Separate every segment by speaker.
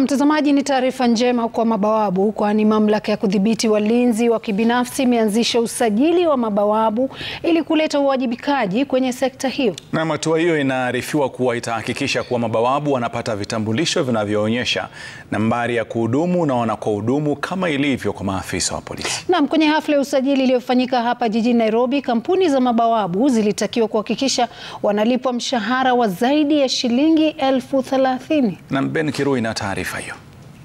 Speaker 1: mtazamaji, ni taarifa njema kwa mabawabu, kwani mamlaka ya kudhibiti walinzi wa kibinafsi imeanzisha usajili wa mabawabu ili kuleta uwajibikaji kwenye sekta hiyo.
Speaker 2: Na hatua hiyo inaarifiwa kuwa itahakikisha kuwa mabawabu wanapata vitambulisho vinavyoonyesha nambari ya kuhudumu na wanakohudumu kama ilivyo kwa maafisa wa polisi.
Speaker 1: Naam, kwenye hafla ya usajili iliyofanyika hapa jijini Nairobi, kampuni za mabawabu zilitakiwa kuhakikisha wanalipwa mshahara wa zaidi ya shilingi elfu thelathini.
Speaker 2: Na Ben Kirui na taarifa hiyo.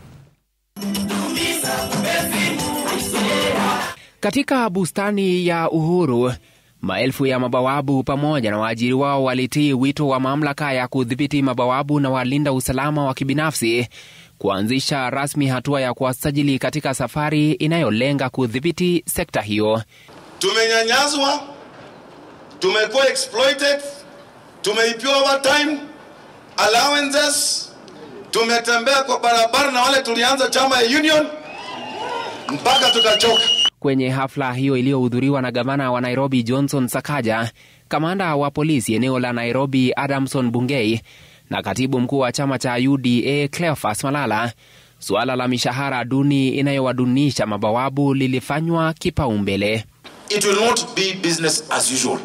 Speaker 3: Katika bustani ya Uhuru, maelfu ya mabawabu pamoja na waajiri wao walitii wito wa mamlaka ya kudhibiti mabawabu na walinda usalama wa kibinafsi kuanzisha rasmi hatua ya kuwasajili katika safari inayolenga kudhibiti sekta hiyo.
Speaker 4: Tumenyanyaswa, tumekuwa exploited, tumeipiwa overtime allowances, tumetembea kwa barabara na wale tulianza chama ya union mpaka tukachoka.
Speaker 3: Kwenye hafla hiyo iliyohudhuriwa na gavana wa Nairobi Johnson Sakaja, kamanda wa polisi eneo la Nairobi Adamson Bungei na katibu mkuu wa chama cha UDA Cleophas Malala, suala la mishahara duni inayowadunisha mabawabu lilifanywa kipaumbele.
Speaker 4: It will not be business as usual.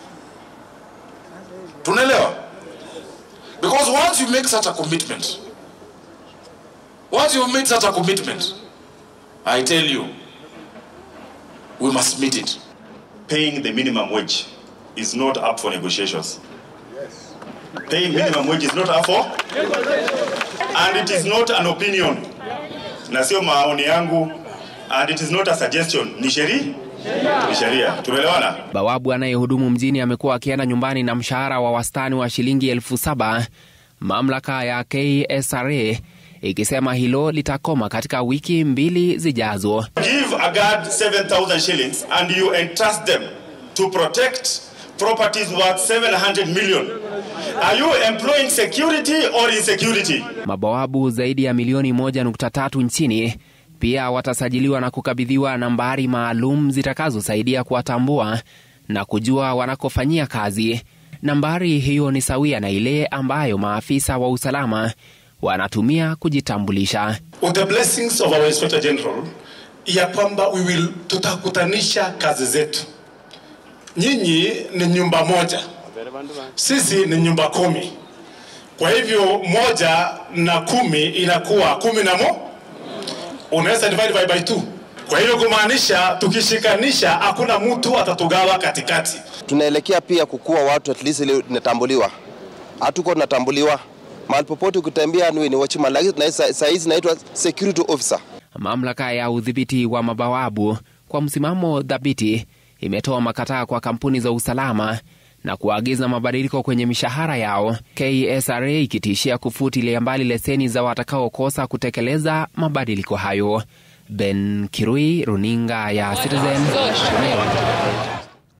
Speaker 4: Tunaelewa? Because once you make such a commitment, once you made such a commitment, I tell you, we must meet it.
Speaker 5: paying the minimum wage is not up for negotiations. Paying minimum wage is not up for, and it is not an opinion, na sio maoni yangu, and it is not a suggestion. Ni sheria, ni sheria. Tumeelewana?
Speaker 3: Bawabu anayehudumu mjini amekuwa akienda nyumbani na mshahara wa wastani wa shilingi elfu saba mamlaka ya KSRA ikisema hilo litakoma katika wiki mbili zijazo.
Speaker 5: Give a guard 7,000 shillings and you entrust them to protect properties worth 700 million. Are you employing security or insecurity?
Speaker 3: Mabawabu zaidi ya milioni 1.3 nchini pia watasajiliwa na kukabidhiwa nambari maalum zitakazosaidia kuwatambua na kujua wanakofanyia kazi. Nambari hiyo ni sawia na ile ambayo maafisa wa usalama wanatumia kujitambulisha.
Speaker 6: with the blessings of our inspector general ya kwamba we will tutakutanisha kazi zetu. Nyinyi ni nyumba moja, sisi ni nyumba kumi. Kwa hivyo moja na kumi inakuwa kumi na mo, unaweza divide by, by two. Kwa hivyo kumaanisha tukishikanisha, hakuna mtu atatugawa katikati.
Speaker 7: tunaelekea pia kukuwa watu at least ile tunatambuliwa. Hatuko tunatambuliwa mahali popote, ukitembea ni ni watchman, lakini saa hizi naitwa security officer.
Speaker 3: Mamlaka ya udhibiti wa mabawabu kwa msimamo dhabiti imetoa makataa kwa kampuni za usalama na kuagiza mabadiliko kwenye mishahara yao, KSRA ikitishia kufutilia mbali leseni za watakaokosa kutekeleza mabadiliko hayo. Ben Kirui, runinga ya Citizen, Nairobi.